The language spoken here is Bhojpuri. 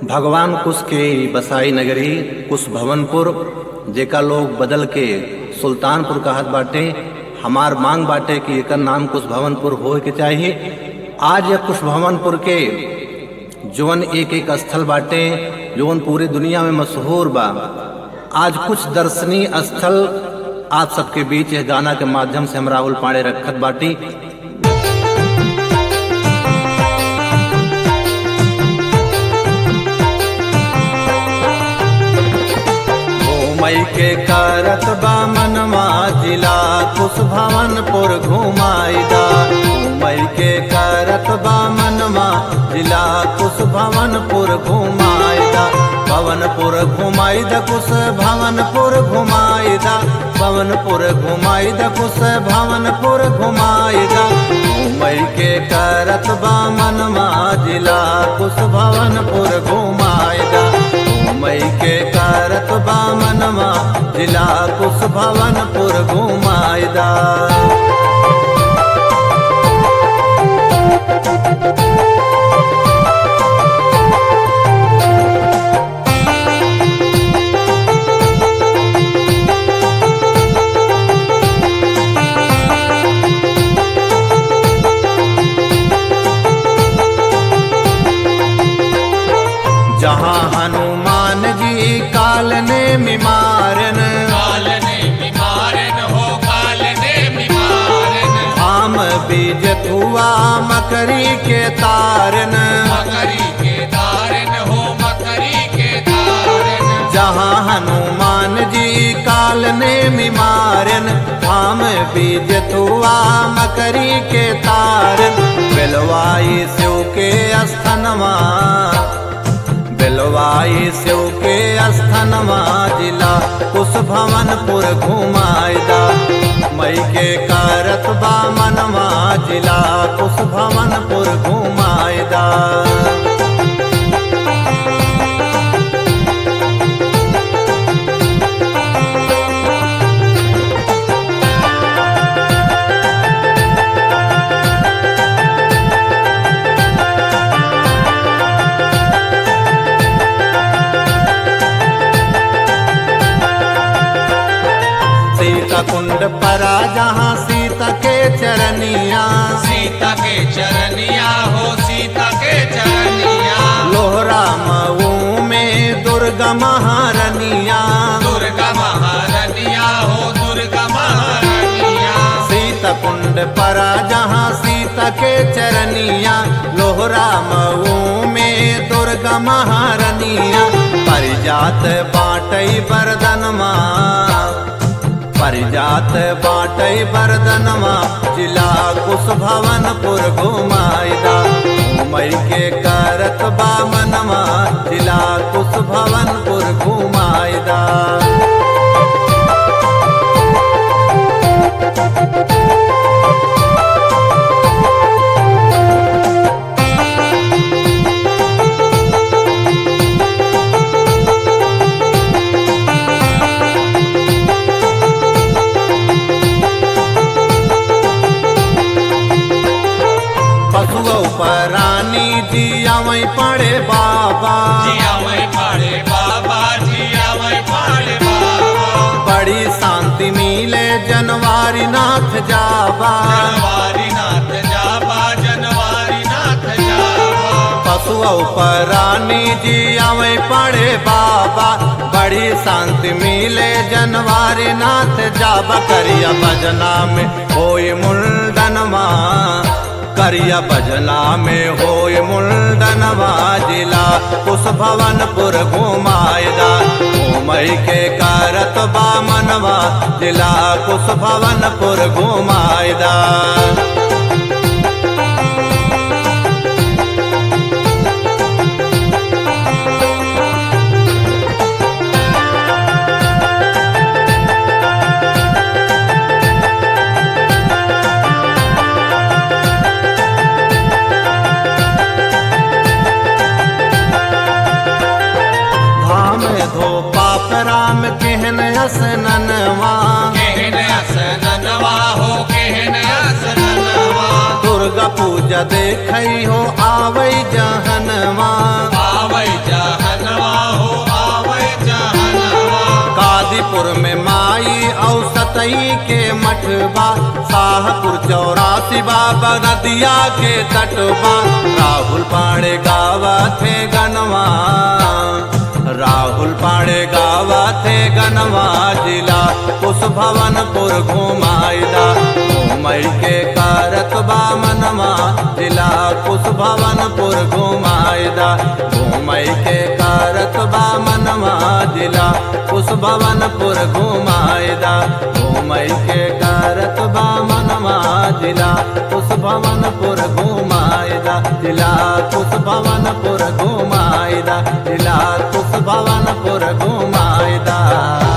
भगवान कुश के बसाई नगरी कुश भवनपुर जेका लोग बदल के सुल्तानपुर कहत बाटे हमार मांग बाटे कि एकर नाम कुश भवनपुर होए के चाहिए आज यह कुश भवनपुर के जवन एक एक स्थल बाटे जवन पूरे दुनिया में मशहूर बा आज कुछ दर्शनीय स्थल आप सबके बीच यह गाना के माध्यम से हम राहुल पांडे रखत बाटी घूमई के करत बा मनवा जिला कुश भवनपुर घुमाईदा घूमई के करत बा मनवा जिला कुश भवनपुर घुमाईदा भवनपुर घुमाईदा कुश भवनपुर घुमाईदा भवनपुर घुमाईदा कुश भवनपुर घुमाईदा घूमई के करत बा मनवा जिला कुश भवनपुर घुमाईदा घूमई के करत बा मनवा जिला कुश भवनपुर घुमाईदा जहाँ हनुमान जी काल ने मिमारन कालने बीमारन हो कालने बीमारन आम बीज थुआ मकरी के तारन मकरी के तारन हो मकरी के तारन जहाँ हनुमान जी काल ने मिमारन आम बीज थुआ मकरी के तारन बेलवाई शिव के स्थनवा बेलवाई शिव के स्थनवा जिला कुश भवनपुर घुमाईदा मई के करत बा मनवा जिला कुश भवनपुर घुमाईदा सीता कुंड परा जहाँ सीता के चरनिया सीता के चरनिया हो सीता के चरनिया लोहरा मऊ में दुर्गा महारनिया दुर्गा महारनिया हो दुर्गा महारनिया सीता कुंड परा जहाँ सीता के चरनिया लोहरा मऊ में दुर्गा महारनिया परिजात बाटई बरदनमा परिजात बाटई बरदनमा जिला कुश भवनपुर घुमाईदा घुमई के करत बामनमा जिला कुश भवनपुर घुमाईदा पशुओ परानी जिया वही पड़े बाबा जिया वही पाड़े बाबा जिया वही पाड़े बाबा बड़ी शांति मिले जनवारी नाथ जाबा जनवारी नाथ जाबा जनवारी नाथ जाबा पशुओ परानी जिया वही पड़े बाबा बड़ी शांति मिले जनवारी नाथ जाबा करिया भजना में होय मुंडनवा करिया भजना में होय मुंडनवा जिला कुश भवनपुर घुमाईदा घुमई के करत बामनवा जिला कुश भवनपुर घुमाईदा धाम धो पाप राम केहन असननवा केहन असननवा हो केहन असननवा दुर्गा पूजा देखई हो आवई जहनवा आवै जहनवा बसई के मठबा शाहपुर चौरासी बाबा नदिया के तटबा राहुल पाड़े गावा थे गनवा राहुल पाड़े गावा थे गनवा जिला उस भवनपुर घुमाईदा घूमई के कारत बा मनवा जिला कुश भवनपुर घुमाईदा घूमई के कारत बा मनवा जिला कुश भवनपुर घुमाईदा घूमई के कारत बा मनवा जिला कुश भवनपुर घुमाईदा जिला कुश भवनपुर घुमाईदा जिला कुश भवनपुर घुमाईदा